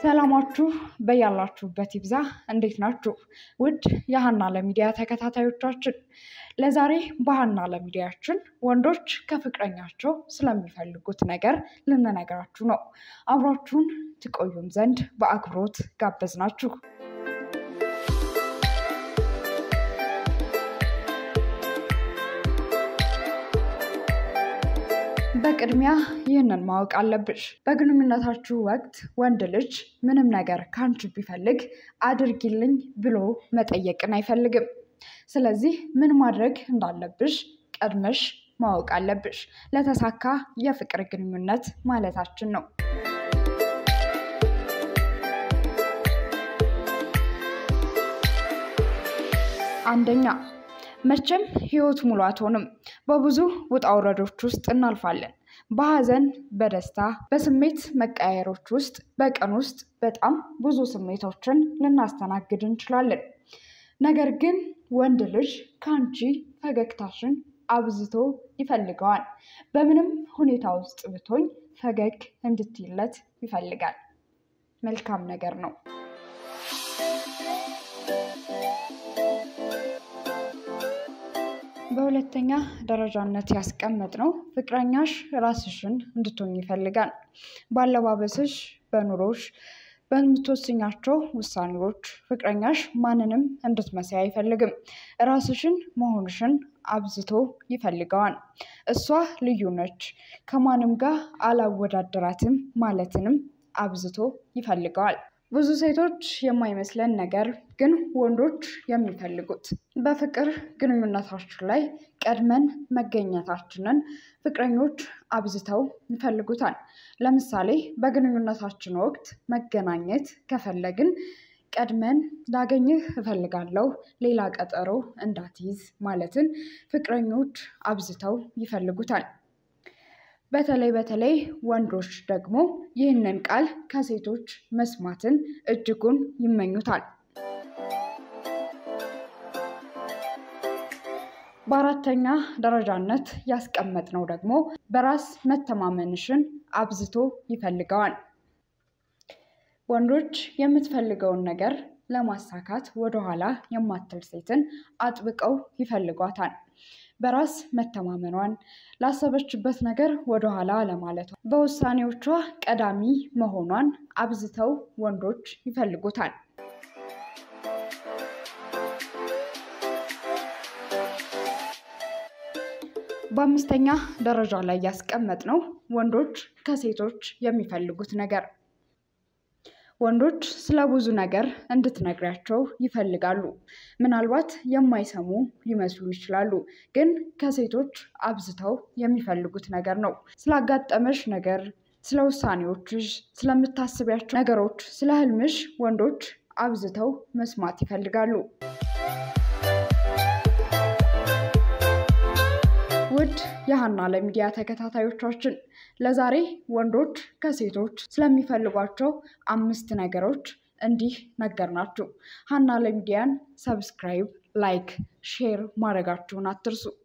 ሰላማችሁ በያላችሁበት ይብዛ። እንዴት ናችሁ? ውድ የሀና ለሚዲያ ተከታታዮቻችን ለዛሬ በሀና ለሚዲያችን ወንዶች ከፍቅረኛቸው ስለሚፈልጉት ነገር ልንነግራችሁ ነው። አብራችሁን ትቆዩም ዘንድ በአክብሮት ጋበዝናችሁ። በቅድሚያ ይህንን ማወቅ አለብሽ። በግንኙነታችሁ ወቅት ወንድ ልጅ ምንም ነገር ከአንቺ ቢፈልግ አድርጊልኝ ብሎ መጠየቅን አይፈልግም። ስለዚህ ምን ማድረግ እንዳለብሽ ቀድመሽ ማወቅ አለብሽ። ለተሳካ የፍቅር ግንኙነት ማለታችን ነው። አንደኛ መቼም ህይወት ሙሉ አትሆንም። በብዙ ውጣ ውረዶች ውስጥ እናልፋለን። በሀዘን፣ በደስታ፣ በስሜት መቀያየሮች ውስጥ በቀን ውስጥ በጣም ብዙ ስሜቶችን ልናስተናግድ እንችላለን። ነገር ግን ወንድ ልጅ ከአንቺ ፈገግታሽን አብዝቶ ይፈልገዋል። በምንም ሁኔታ ውስጥ ብትሆኝ ፈገግ እንድትይለት ይፈልጋል። መልካም ነገር ነው። በሁለተኛ ደረጃነት ያስቀመጥነው ፍቅረኛሽ ራስሽን እንድትሆኝ ይፈልጋል። በአለባበስሽ፣ በኑሮሽ፣ በምትወስኛቸው ውሳኔዎች ፍቅረኛሽ ማንንም እንድትመስይ አይፈልግም። ራስሽን መሆንሽን አብዝቶ ይፈልገዋል። እሷ ልዩ ነች፣ ከማንም ጋር አላወዳደራትም ማለትንም አብዝቶ ይፈልገዋል። ብዙ ሴቶች የማይመስለን ነገር ግን ወንዶች የሚፈልጉት በፍቅር ግንኙነታችን ላይ ቀድመን መገኘታችንን ፍቅረኞች አብዝተው ይፈልጉታል። ለምሳሌ በግንኙነታችን ወቅት መገናኘት ከፈለግን ቀድመን ላገኝህ እፈልጋለሁ፣ ሌላ ቀጠሮ እንዳትይዝ ማለትን ፍቅረኞች አብዝተው ይፈልጉታል። በተለይ በተለይ ወንዶች ደግሞ ይህንን ቃል ከሴቶች መስማትን እጅጉን ይመኙታል። በአራተኛ ደረጃነት ያስቀመጥነው ደግሞ በራስ መተማመንሽን አብዝቶ ይፈልገዋል። ወንዶች የምትፈልገውን ነገር ለማሳካት ወደኋላ የማትል ሴትን አጥብቀው ይፈልጓታል። በራስ መተማመኗን፣ ላሰበችበት ነገር ወደኋላ ለማለቷ፣ በውሳኔዎቿ ቀዳሚ መሆኗን አብዝተው ወንዶች ይፈልጉታል። በአምስተኛ ደረጃ ላይ ያስቀመጥነው ወንዶች ከሴቶች የሚፈልጉት ነገር ወንዶች ስለ ብዙ ነገር እንድትነግሪያቸው ይፈልጋሉ። ምናልባት የማይሰሙ ሊመስሉ ይችላሉ፣ ግን ከሴቶች አብዝተው የሚፈልጉት ነገር ነው። ስላጋጠመሽ ነገር፣ ስለ ውሳኔዎችሽ፣ ስለምታስቢያቸው ነገሮች፣ ስለ ህልምሽ ወንዶች አብዝተው መስማት ይፈልጋሉ። ውድ የሀና ለሚዲያ ተከታታዮቻችን ለዛሬ ወንዶች ከሴቶች ስለሚፈልጓቸው አምስት ነገሮች እንዲህ ነገርናችሁ። ሀና ለሚዲያን ሰብስክራይብ፣ ላይክ፣ ሼር ማድረጋችሁን አትርሱ።